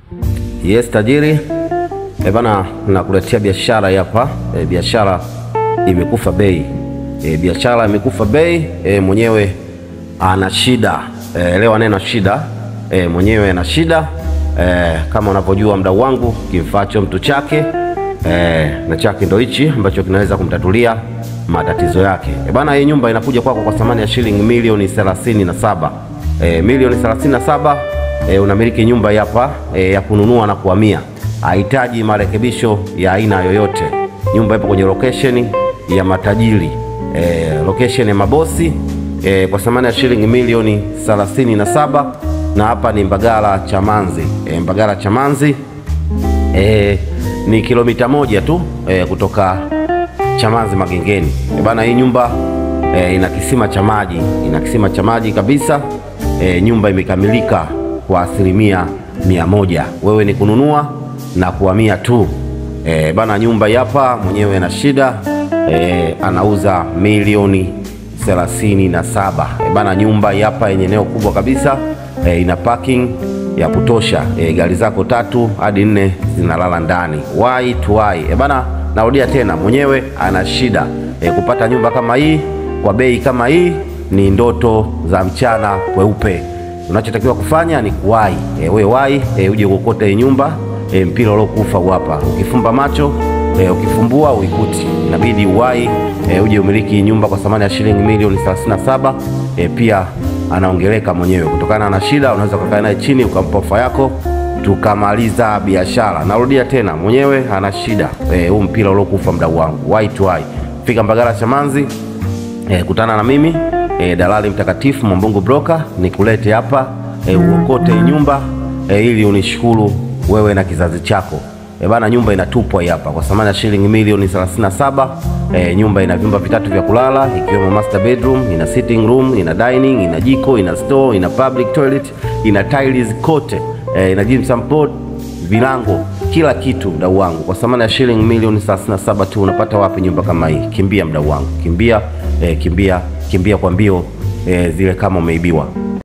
Yes tajiri, e bana, nakuletea biashara hapa e, biashara imekufa bei e, biashara imekufa bei e, mwenyewe ana shida e, elewa neno shida e, mwenyewe ana shida e, kama unavyojua mdau wangu, kimfacho mtu chake e, na chake ndo hichi ambacho kinaweza kumtatulia matatizo yake e bana. Hii nyumba inakuja kwako kwa thamani ya shilingi milioni 37 e, milioni 37 e, unamiliki nyumba hapa e, ya kununua na kuhamia, hahitaji marekebisho ya aina yoyote. Nyumba ipo kwenye location ya matajiri e, location ya mabosi e, kwa thamani ya shilingi milioni 37 na hapa ni Mbagala Chamanzi e, Mbagala Chamanzi e, ni kilomita moja tu e, kutoka Chamanzi Magengeni e, bana hii nyumba e, ina kisima cha maji, ina kisima cha maji kabisa e, nyumba imekamilika kwa asilimia mia moja. Wewe ni kununua na kuhamia tu e, bana. Nyumba hapa mwenyewe na shida e, anauza milioni thelathini na saba e, bana. Nyumba hapa yenye eneo kubwa kabisa e, ina parking ya kutosha e, gari zako tatu hadi nne zinalala ndani wai tu wai e, bana. Narudia tena, mwenyewe ana shida e, kupata nyumba kama hii kwa bei kama hii ni ndoto za mchana kweupe. Unachotakiwa kufanya ni kuwai e, we wai e, uje kuokota hii nyumba e, mpira uliokufa hapa. Ukifumba macho e, ukifumbua uikuti, inabidi uwai e, uje umiliki hii nyumba kwa thamani ya shilingi milioni 37. E, pia anaongeleka mwenyewe kutokana na shida. Unaweza kukaa naye chini ukampa ofa yako tukamaliza biashara. Narudia tena, mwenyewe ana shida huu e, mpira uliokufa, mdau wangu, wai tu wai, fika Mbagala Chamanzi e, kutana na mimi E, dalali mtakatifu Mwambungu broker nikulete hapa e, uokote nyumba e, ili unishukuru wewe na kizazi chako e, bana. Nyumba inatupwa hapa kwa thamani ya shilingi milioni 37. E, nyumba ina vyumba vitatu vya kulala ikiwemo master bedroom, ina sitting room, ina dining, ina jiko, ina store, ina public toilet, ina tiles kote e, ina gypsum board, vilango, kila kitu mdau wangu, kwa thamani ya shilingi milioni 37 tu. Unapata wapi nyumba kama hii? Kimbia mdau wangu, kimbia e, kimbia kimbia kwa mbio e, zile kama umeibiwa.